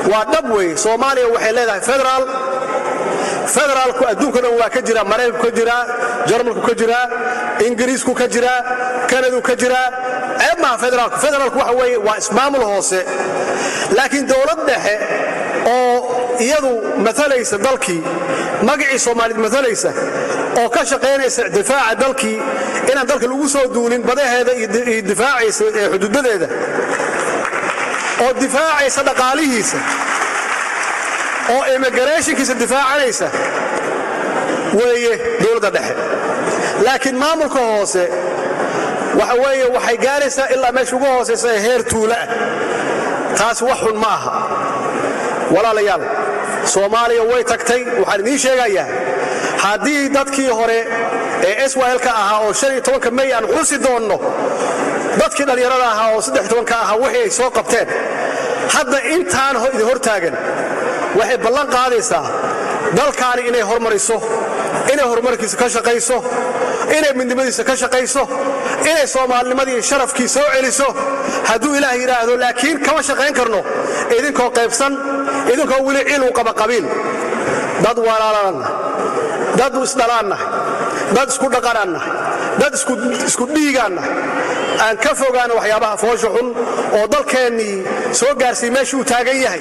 waa dhab wey soomaaliya waxay leedahay federaal federaalku adduunka dhan waa ka jira maraykanku ka jiraa jarmalku ka jiraa ingiriisku ka jiraa kanadu ka jiraa ceeb maaha federaalku federaalku waxa weeye waa ismaamul hoose laakiin dowlad dhexe oo iyadu matalaysa dalkii magacii soomaaliyed matalaysa oo ka shaqaynaysa difaaca dalkii inaan dalka lagu soo duulin badaheeda iyo difaacaysa ee xuduudadeeda oo difaacaysa dhaqaalihiisa oo immigrationkiisa difaacanaysa weeye dowladda dhexe laakiin maamulka hoose waxa weeye waxay gaaraysaa ilaa meesha ugu hoosaysa ee heer tuula ah taas wax xun ma aha walaalayaal soomaaliya way tagtay waxaan idiin sheegayaa haddii dadkii hore ee swlka ahaa oo may aan xusi doonno dadkii dhallinyarada ahaa oo ka ahaa wixii ay soo qabteen hadda intaan idin hor taagan waxay ballan qaadaysaa dalkaani inay hormariso inay horumarkiisa ka shaqayso inay midnimadiisa ka shaqayso inay soomaalinimadii sharafkii soo celiso hadduu ilaah yidhaahdo laakiin kama shaqayn karno idinkoo qaybsan idinkoo weli cilu qaba qabiil dad walaalanna dad isdhalaanna dad isku dhaqananna dad isku dhiigaanna aan ka fogaano waxyaabaha foosha xun oo dalkeennii soo gaarsiiy meeshuu taagan yahay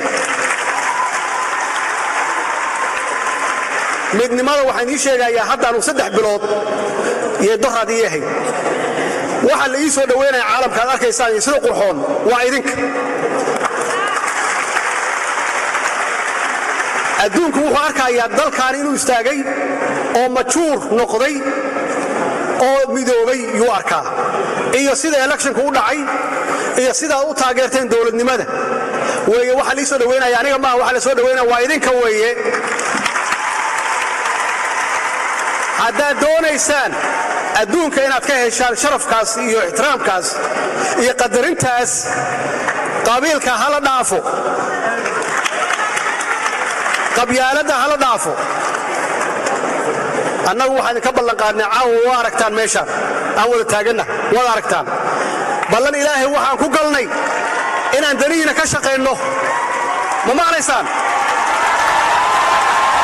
midnimada waxaan ii sheegayaa haddaanu saddex bilood iyo doraad ii ahayd waxa la ii soo dhowaynaya caalamka ad arkaysaan iyo sida qurxoon waa idinka adduunku wuxuu arkayaa dalkaani inuu istaagay oo majuur noqday oo midoobay yuu arkaa iyo sida electionku u dhacay iyo sidaad u taageerteen dowladnimada weeye waxa lii soo dhowaynaya aniga maaha waxa la soo dhowaynaya waa idinka weeye haddaad doonaysaan adduunka inaad ka heshaan sharafkaas iyo ixtiraamkaas iyo qadarintaas qabiilka hala dhaafo qabyaaladda hala dhaafo annagu waxaan idinka ballanqaadnay caawa waa aragtaan meeshaan aan wada taaganna waad aragtaan ballan ilaahay waxaan ku galnay inaan danihiina ka shaqaynno ma maqlaysaan